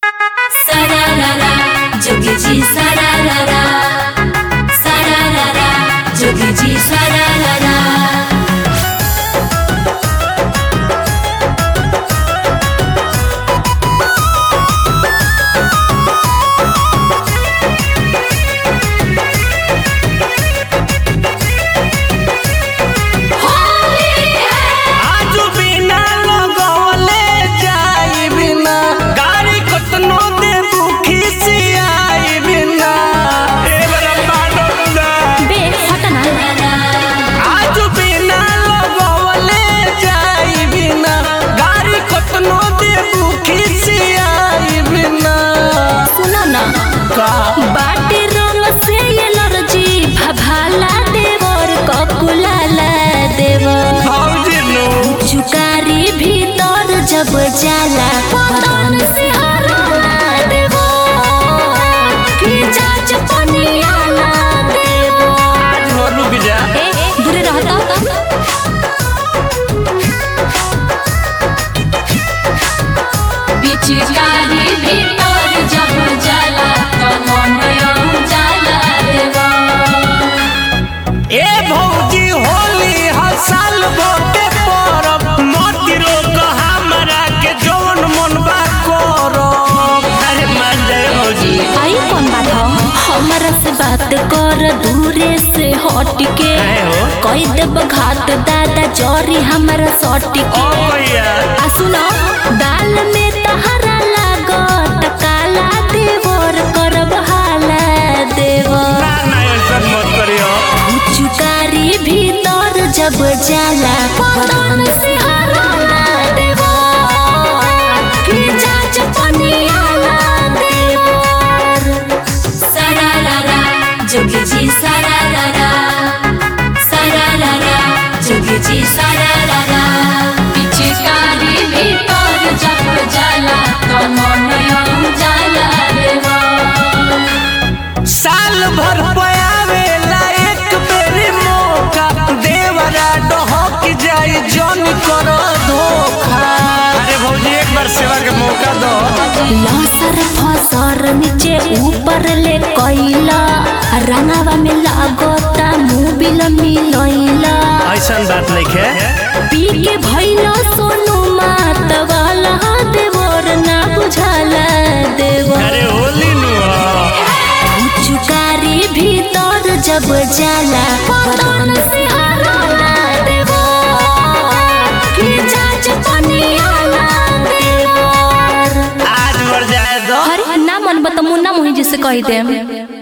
Sararara, jogeji sararara. Sararara, jogeji sararara. आजू बिना लगवले जाई बिना गाड़ी कतनो देबू खिसियाई बिना ए बड़ा पाडोला बे हटना आजू बिना लगवले जाई बिना गाड़ी कतनो देबू खिसियाई बिना सुनो ना का बाटे रंग से एलर्जी भभाला देवर ककुलाला देवर भौजी नु चुकारी भीतर जब जाला पतन से हराला देवर कि जाच पनियाला देवर आज हो रुक जा ए दूरे रहता पिचकारी भीतर जब जाला तो मन जाला देवर ए भौजी होली हसाल भोटे परब मोती रोक हमरा के जौन मन बा करो अरे मान जाए भौजी आई कौन बात हो हमरा से बात कर दूरे से हट के काहे हो? कई देब घात दादा जरी हमरा सट के ओ भैया आ सुनो दाल में तहरा लागत काला देवर करब हाला देवर ना ना ऐसा मत करियो चुकारी भीतर जब जाला पतन से हराला देवर कि जाच पनियाला देवर सरारारा जोगी जी सरारारा सरारारा जोगी जी सरारारा पिचकारी भीतर जब जाला तो मन जाला देवर साल भर पयावेला एक बेरी मौका देवरा डहक जाई जन कर धोखा अरे भौजी एक बार सेवा के मौका दो लसर फसर नीचे ऊपर ले कैला रंगावा में लागता मोबिल मिलैला ऐसा बात नहीं है पी के भैला सोनू मात वाला देवर ना बुझाला देवर अरे होली नु चुकारी भीतर जब जाला पतन से हराला देवर कि जाच पनियाला देवर आज मर जाए दो अरे ना मन बता मुन्ना मोही जी से कह दे